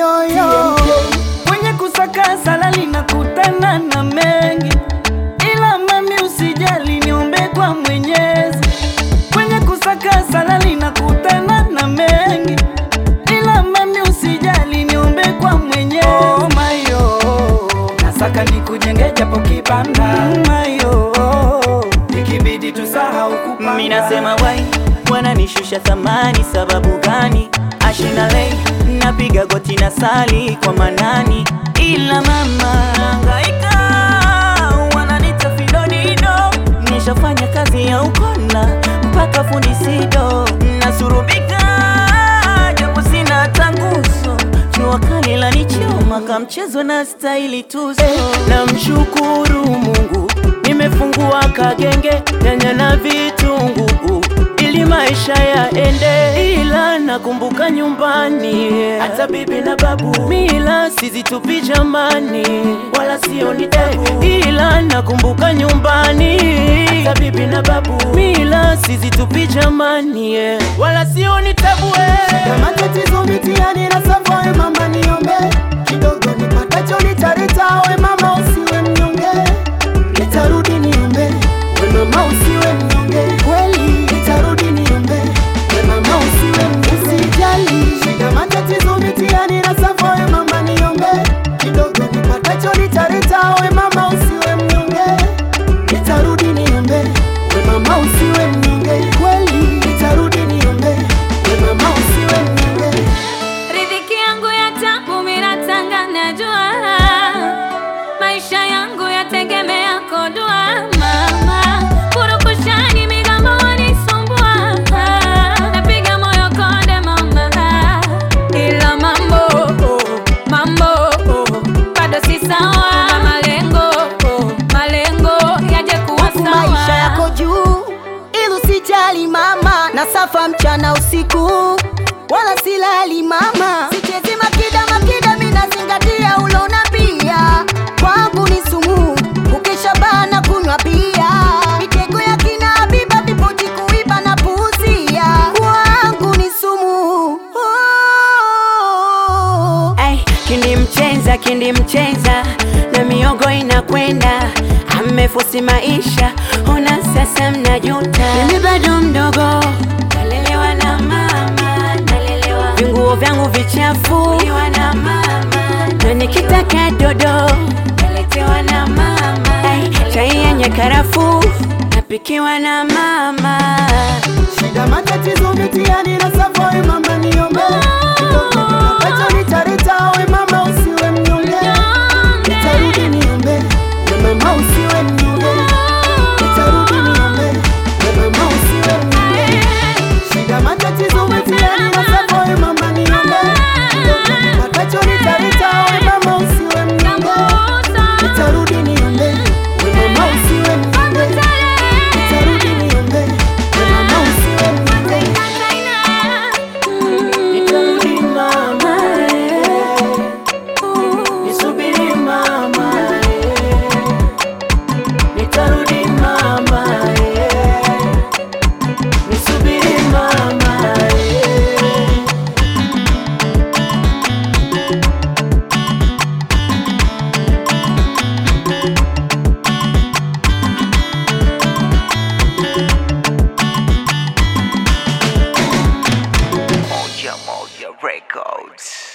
yoyo Kwenye kusaka salali na kutana na mengi, ila mami usijali, niombe kwa Mwenyezi. Kwenye kusaka salali na kutana na mengi, ila mami usijali, niombe kwa Mwenyezi. Oh, mayo nasaka nikujenge japo kibanda mayo, ikibidi tusahau kupanga. Mimi nasema wai wananishusha thamani, sababu gani? Ashina lei napiga goti na sali kwa manani, ila mama hangaika, wananita fidodido. Nishafanya kazi ya ukona mpaka fundi sido, nasurubika japo sina tanguso, jua kali la nichoma kamchezo na staili tuzo. Namshukuru Mungu nimefungua kagenge nyanya na vitunguu ili maisha yaende, ila nakumbuka nyumbani, hata bibi na babu mila sizitupi jamani, wala sioni tabu, ila nakumbuka nyumbani, hata bibi na babu mila sizitupi jamani, wala sioni tabu eh. na matatizo mitiani na safa, mama niombe kidogo nipatacho nitarita, we mama usiwe mnyonge, nitarudi niombe, we mama usiwe mnyonge, kweli nitarudi niombe, we mama usiwe mnyonge, usijali shida matatizo mitiani na safa, we mama niombe kidogo nipatacho nitarita, we mama usiwe mnyonge, nitarudi niombe, we mama usiwe mnyonge, kweli nitarudi niombe, we mama usiwe mnyonge. Riziki yangu ya tabu miratanga najua, maisha yangu yategemea kodua. Mama purukushani migambo wanisumbua, napiga moyo konde mama, ila mambo mambo bado si sawa. Malengo malengo yaje kuwa Huku maisha sawa. yako juu, ili usijali mama, na safa mchana usiku, wala silali mama, sichezi makida makida, mimi nazingatia ulona pia, kwangu ni sumu, ukisha bana kunywa bia, mitego ya kina Habiba vipoji kuiba na puuzia, kwangu ni sumu oh. Ay, kindi mchenza kindi mchenza na miogo inakwenda amefosi maisha ona sasa mnajuta mimi bado mdogo nalelewa na mama nalelewa vinguo vyangu vichafu liwa na mama na nikitaka dodo naletewa na mama Ay, chai yenye karafu napikiwa na mama Shida matatizo mitiani na safa, we mama niombe kidogo nipatacho nitarita, we mama usiwe mnyonge, nitarudi niombe, we mama usiwe mnyonge, nitarudi niombe, we mama usiwe mnyonge. Shida matatizo mitiani na safa, we mama niombe kidogo nipatacho nitarita, we mama usiwe mnyonge, nitarudi niombe, we mama usiwe mnyonge, nitarudi niombe, we mama usiwe mnyonge. Nitarudi mama, eh. nisubiri mama, eh. nitarudi mama, eh. nisubiri mama, eh. Moja Moja Records.